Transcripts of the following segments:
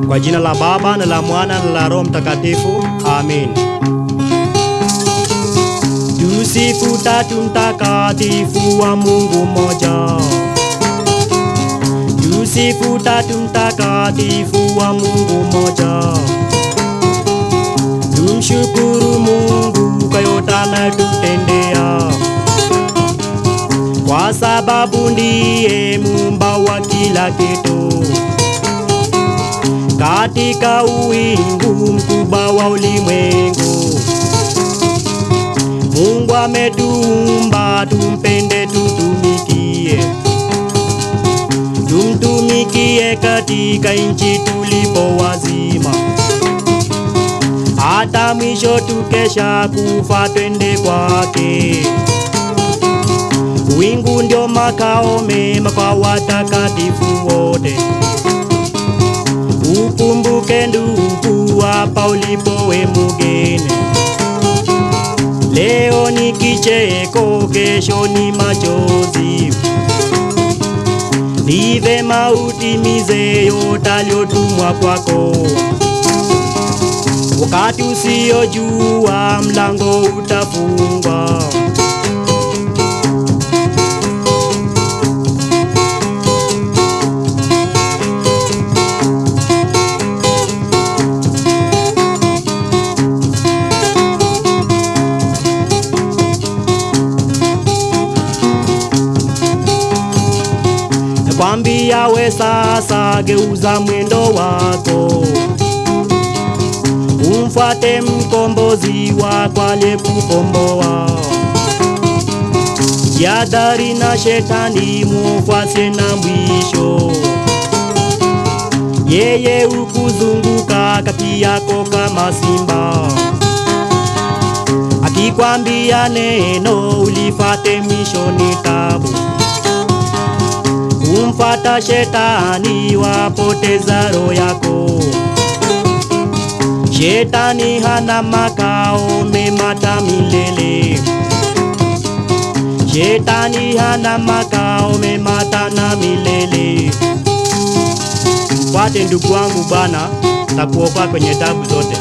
Kwa jina la Baba na la Mwana na la Roho Mtakatifu, amin. Tusifu Tatu Mtakatifu wa Mungu mmoja. Tusifu Tatu Mtakatifu wa Mungu mmoja. Tumshukuru Mungu kwa yote anatutendea, kwa sababu ndiye muumba wa kila kitu. Katika uwingu mkubwa wa ulimwengu, Mungu ametuumba tumpende, tutumikie, tumtumikie katika nchi tulipo wazima, hata mwisho tukesha kufa twende kwake. Wingu ndio makao mema kwa watakatifu wote. Ukumbuke ndugu, hapa ulipo we mugeni. Leo ni kicheko, kesho ni machozi. Ni vema utimize yote aliyotumwa kwako. Wakati usiojua mlango utafungwa. Nakwambia we sasa, geuza mwendo wako, umfuate mkombozi wako aliyekukomboa. Jihadhari na shetani, mufuate na mwisho. Yeye ukuzunguka kati yako kama simba, akikwambia neno ulifate, mwisho ni tabu. Kumfata shetani wapoteza roho yako. Shetani hana makao mema hata milele. Shetani hana makao mema hata na milele. Mfuate ndugu wangu, Bwana takuokoa kwenye tabu zote.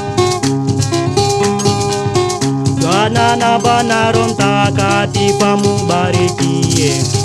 Bwana na Bwana Roho Mtakatifu amubarikie.